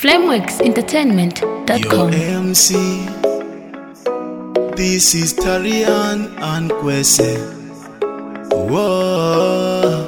flameworksentertainment.com. Yo, MC. This is Tarian and Kwese. Whoa.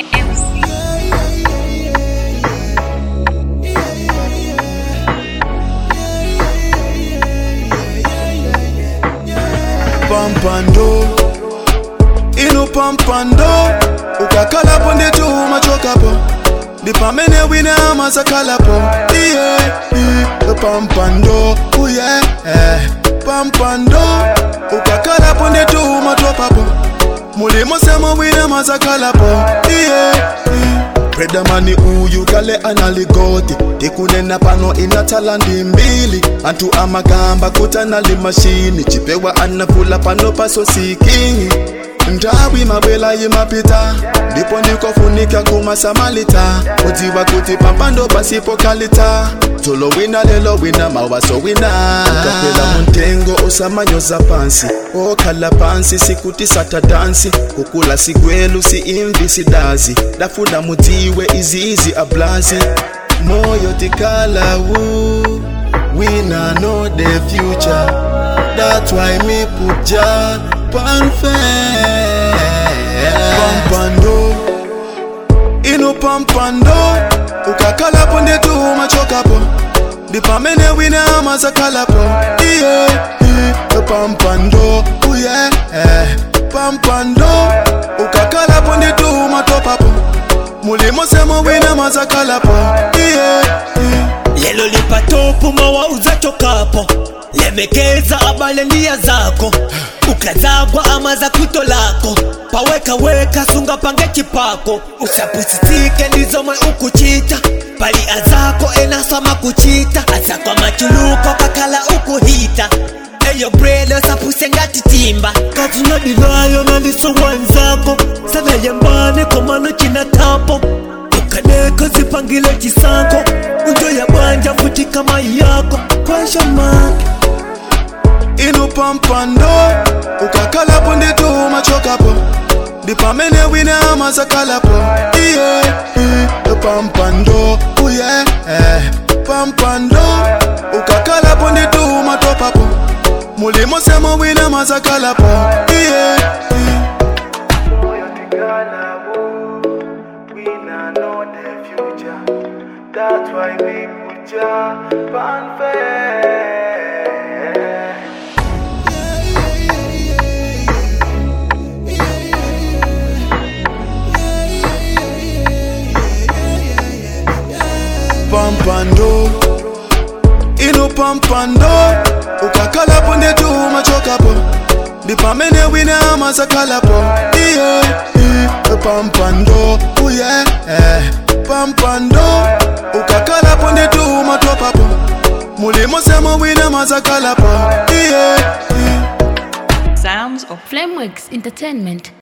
Pampando. Inu pampando. Ukakalapo nditu machokapo. Dipamene wina masakalapo. Yeah, yeah. Pampando. Oh yeah. Eh. Pampando. Ukakalapo nditu matwapapo. Mulimo sema wina masakalapo. Yeah, yeah. predamani uyu kale analigoti tikunena pano ina talandi mbili antu amagamba kutanali mashini chipewa anafula pano paso sikingi ndawi mabwela yimapita ndipo ndikofunika kumasamalita udziwa kuti pampando pasipo kalita tolo wina lelo wina mawaso wina kapela muntengo osamanyoza pansi okhala pansi sikuti satadansi kukula sigwelu si imvi sidazi dafuna mudziwe iziizi ablazi moyo tikalawu wina know the future that's why me put ya pan pampando ino pampando ukakalapo ndetu machokapo ndipamene wina mazakalapo iye iye, pampando uye eh, pampando ukakalapo ndetu matopapo mulimo semo wina mazakalapo iye iye. lelo lipatopu mawauza chokapo lemekeza abale ndia zako ukazagwa ama za kuto lako pawekaweka sunga pange chipako usapusitike ndizomwe ukuchita pali azako enasama kuchita azakwa machuluko kakala ukuhita eyo bredo sapuse ngati timba kati nadilayo nalisowanzako sanayambane komano china tapo ukadeko zipangile chisango unjo ya bwanja futi kama yako kwashamake inu pampando ukakalapo nditu machokapo ndipamene wina mazakalapo iye iye, pampando uye eh, pampando ukakalapo nditu matopapo mulimo semo wina mazakalapo iye iye. That's why we put ya on fair. pampando ino pampando ukakalapo ndetu machokapo ndipamene wina mazakalapo iye iye, pampando uye eh, pampando ukakalapo ndetu matwapapo mulimo semo wina mazakalapo iye iye. Sounds of Flameworks Entertainment.